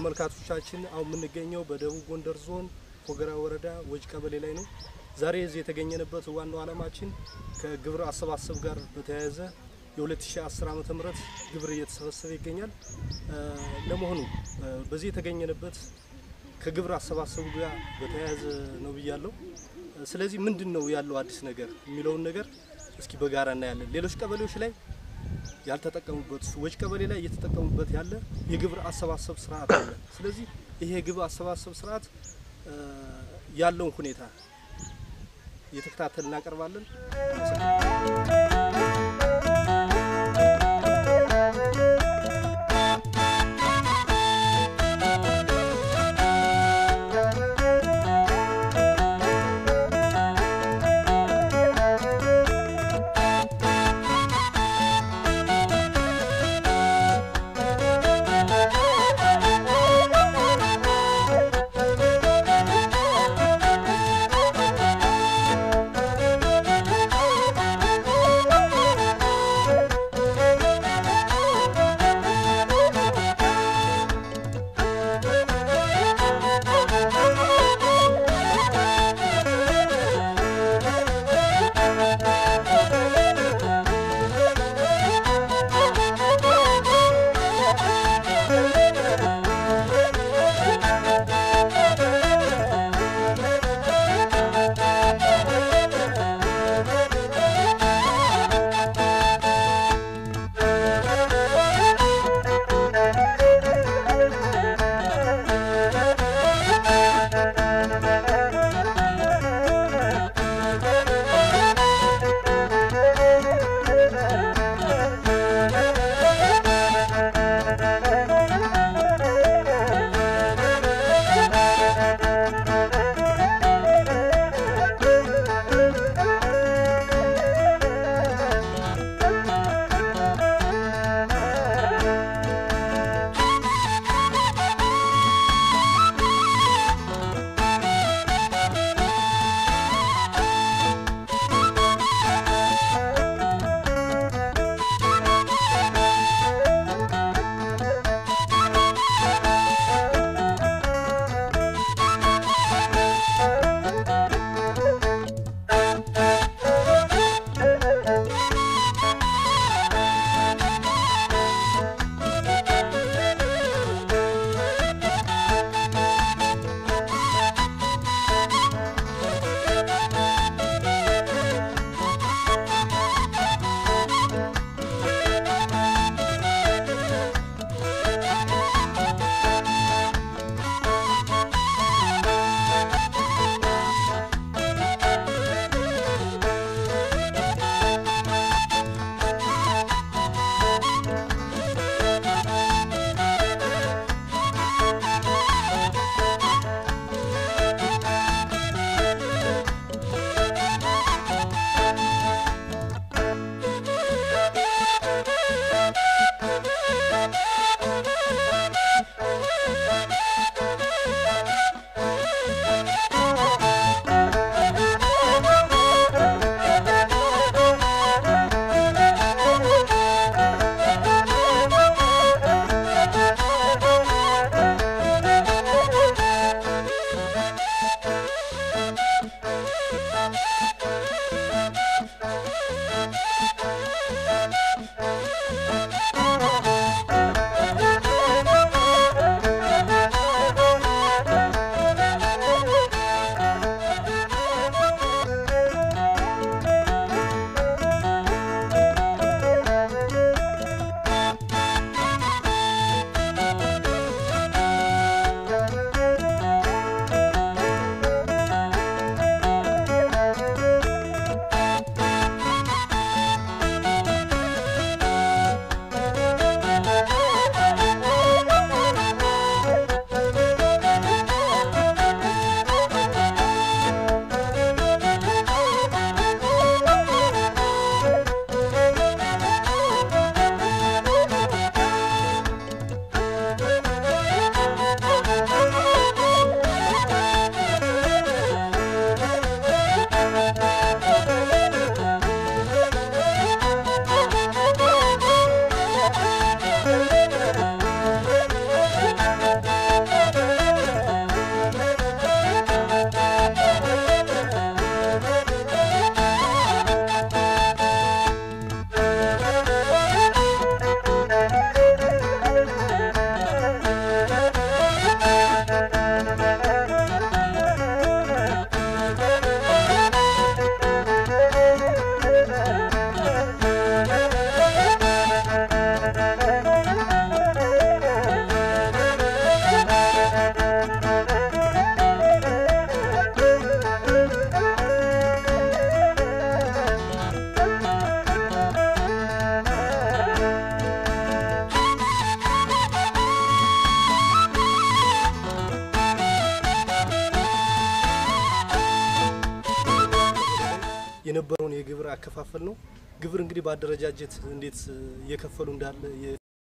ተመልካቾቻችን አሁን የምንገኘው በደቡብ ጎንደር ዞን ፎገራ ወረዳ ወጅ ቀበሌ ላይ ነው። ዛሬ እዚህ የተገኘንበት ዋናው ዓላማችን ከግብር አሰባሰብ ጋር በተያያዘ የ2010 ዓመተ ምህረት ግብር እየተሰበሰበ ይገኛል። ለመሆኑ በዚህ የተገኘንበት ከግብር አሰባሰቡ ጋር በተያያዘ ነው ብያለሁ። ስለዚህ ምንድን ነው ያለው አዲስ ነገር የሚለውን ነገር እስኪ በጋራ እናያለን። ሌሎች ቀበሌዎች ላይ ያልተጠቀሙበት ወጅ ቀበሌ ላይ እየተጠቀሙበት ያለ የግብር አሰባሰብ ስርዓት አለ። ስለዚህ ይሄ የግብር አሰባሰብ ስርዓት ያለውን ሁኔታ እየተከታተል እናቀርባለን። Thank የነበረውን የግብር አከፋፈል ነው። ግብር እንግዲህ በአደረጃጀት እንዴት እየከፈሉ እንዳለ